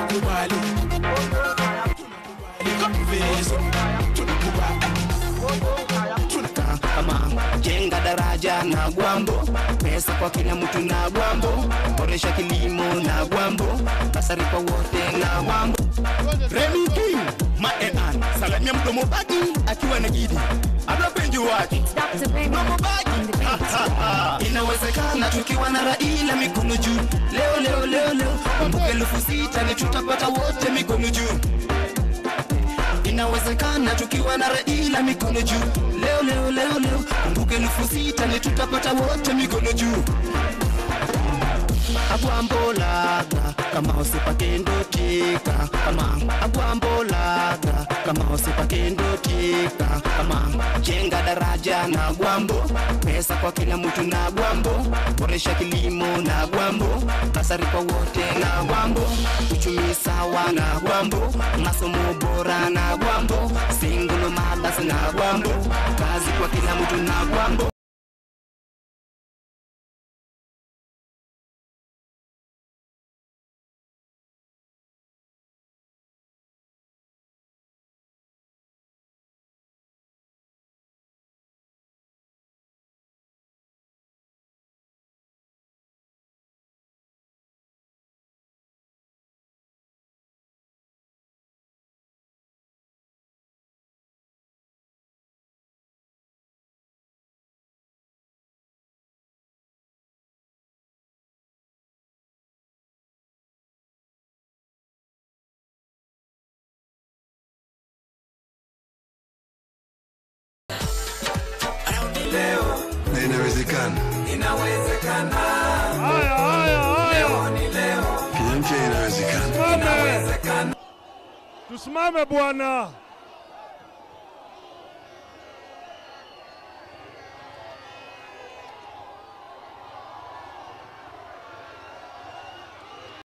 tunakubali tunakubali viso tunakubali tunaka kama jenga daraja na gwambo pesa kwa kila mtu na gwambo boresha kilimo na gwambo basari kwa wote na gwambo Remy King Maean salamia mdomo bagi akiwa na gidi anapenji wake Dr. Benny mdomo bagi on the beat. inawezekana tukiwa na Raila mikono juu leo leo leo leo kumbuka elfu sita ni tutapata wote mikono juu inawezekana tukiwa na Raila mikono juu leo leo leo leo kumbuka elfu sita ni tutapata wote mikono juu agwambolaga kama usipakendoteka kama agwambolaga kama usipakendoteka kama jenga daraja na gwambo pesa kwa kila mtu na gwambo boresha kilimo na gwambo basari kwa wote na gwambo uchumi sawa na gwambo masomo bora na gwambo singulo mabasi na gwambo kazi kwa kila mtu na gwambo na inawezekana Haya, haya, haya. Kenya mpya inawezekana Tusimame. Tusimame bwana.